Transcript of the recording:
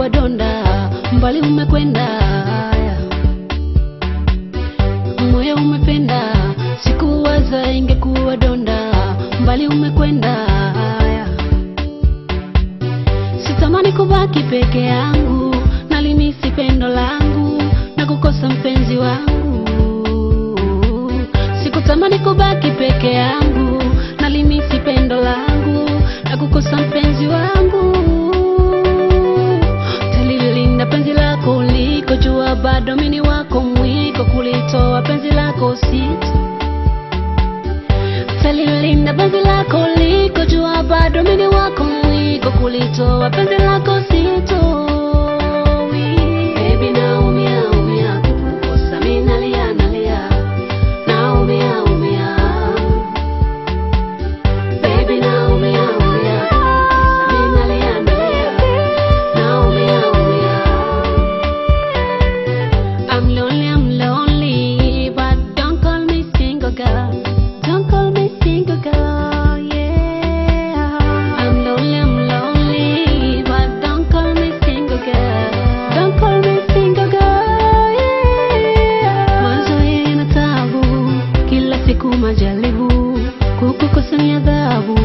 ingekuwa donda, mbali umekwenda. Moyo umependa, sikuwaza ingekuwa donda, mbali umekwenda. Sitamani kubaki peke yangu, nalimisi pendo langu na kukosa mpenzi wangu. Sikutamani kubaki peke yangu, nalimisi pendo langu na kukosa mpenzi wangu. Talilinda penzi lako uliko jua, bado mini wako mwiko, kulitoa penzi lako sito Talilinda penzi lako uliko jua, bado mini wako mwiko, kulitoa penzi lako sito Baby naumia umia kukukosa mimi nalia nalia naumia umia Baby naumia umia kukukosa mimi nalia nalia naumia umia I'm lonely, I'm lonely, but don't call me single girl. Don't call me single girl, yeah. I'm lonely, I'm lonely, but don't call me single girl. Don't call me single girl, yeah. Mazoea yana taabu, kila siku majaribu, kukukosa ni adhabu.